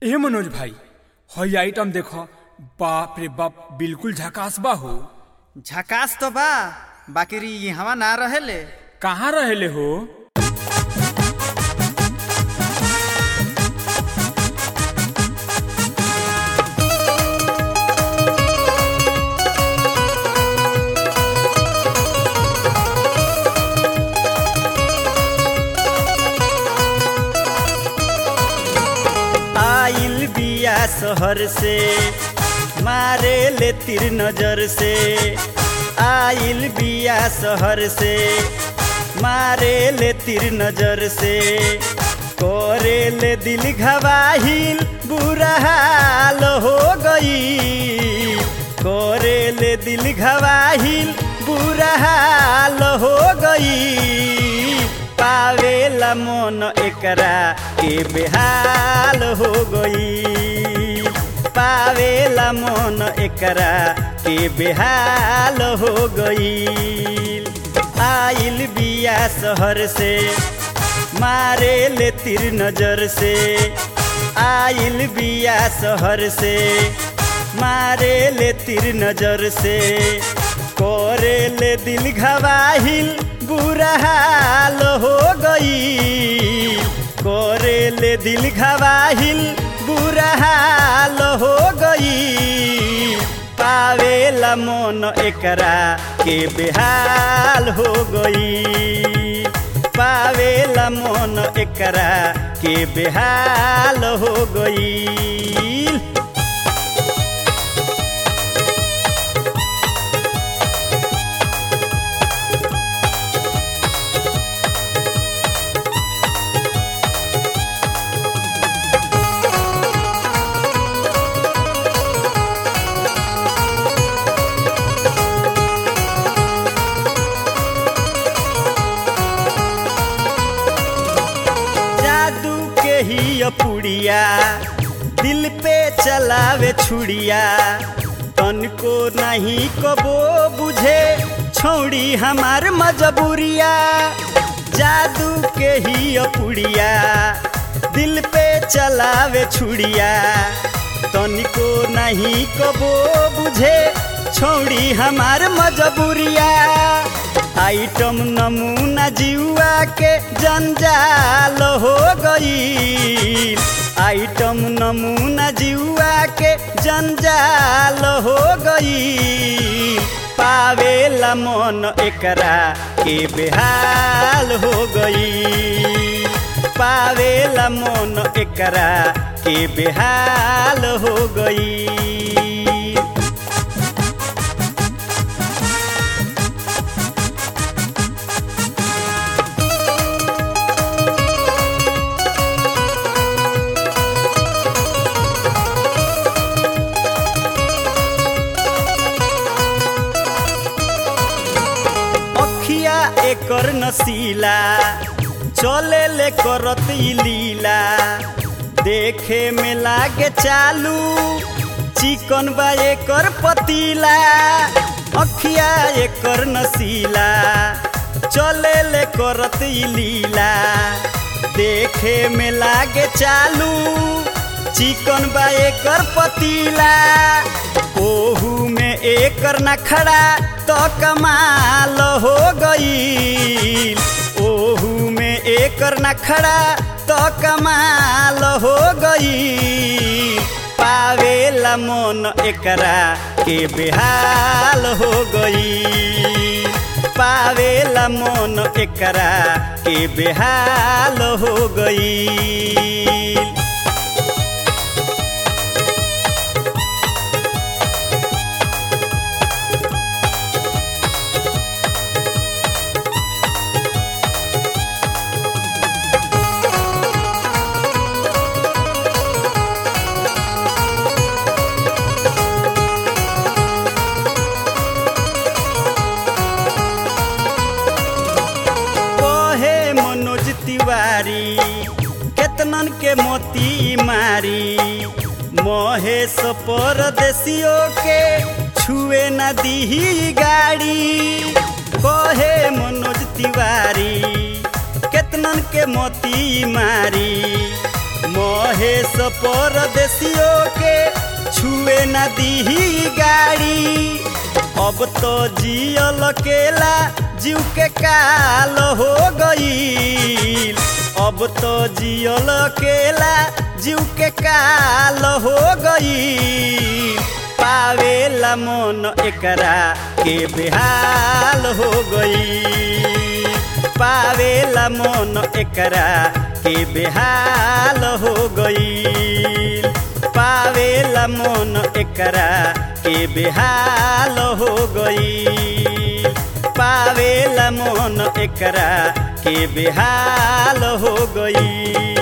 ए मनोज भाई हई आइटम देखो बाप रे बाप बिल्कुल झकास बा हो झकास तो बा बाकी री यहाँ ना रहेले कहाँ रहेले हो आइल बिया शहर से मारे ले तिर नजर से आइल बिया शहर से मारे ले तिर नजर से करे ले दिल घबाहिल बुरा हाल हो गई करे ले दिल घबाहिल बुरा हाल हो गई पावेला मन एकरा के बेहाल हो गई पावेला मन एकरा के बेहाल हो गई आइल बिया शहर से मारे ले तिर नजर से आइल बिया शहर से मारे ले तिर नजर से करे ले दिल घबाहिल बुरा हाल हो गई करे ले दिल घबाहिल बुरा हाल हो गई पावेला मन एकरा के बेहाल हो गई पावेला मन एकरा के बेहाल हो गई जादू के ही पुड़िया दिल पे चलावे छुड़िया तन को नहीं कबो बुझे छोड़ी हमार मजबूरिया जादू के ही पुड़िया दिल पे चलावे छुड़िया तन को नहीं कबो बुझे छोड़ी हमार मजबूरिया आइटम नमूना जीवा के जंजाल हो गई आइटम नमूना जीवा के जंजाल हो गई पावेला मन एकरा के बेहाल हो गई पावेला मन एकरा के बेहाल हो गई अखिया एकर नसीला चले ले करत ई लीला देखे में लागे चालू चिकन बा एकर पतीला अखिया एकर नसीला चले ले करत ई लीला देखे में लागे चालू चिकन बा एकर पतीला ओहू में एकर नखड़ा तो कमाल हो गई ओहू में एकर नखड़ा तो कमाल हो गई पावेला मन एकरा के बेहाल हो गई पावेला मन एकरा के बेहाल हो गई कहे मनोज तिवारी केतनन के मोती मारी महेश परदेसियों के छुए न दीही गाड़ी कहे मनोज तिवारी केतनन के मोती मारी महेश परदेसियों के छुए न दीही गाड़ी अब तो जियल केला जीव के काल हो गई अब तो जियल केला जीव के काल हो गई पावेला मन एकरा के बेहाल हो गई पावेला मन एकरा के बेहाल हो गई पावेला मन एकरा के बेहाल हो गई पावेला मन एकरा के बेहाल हो गई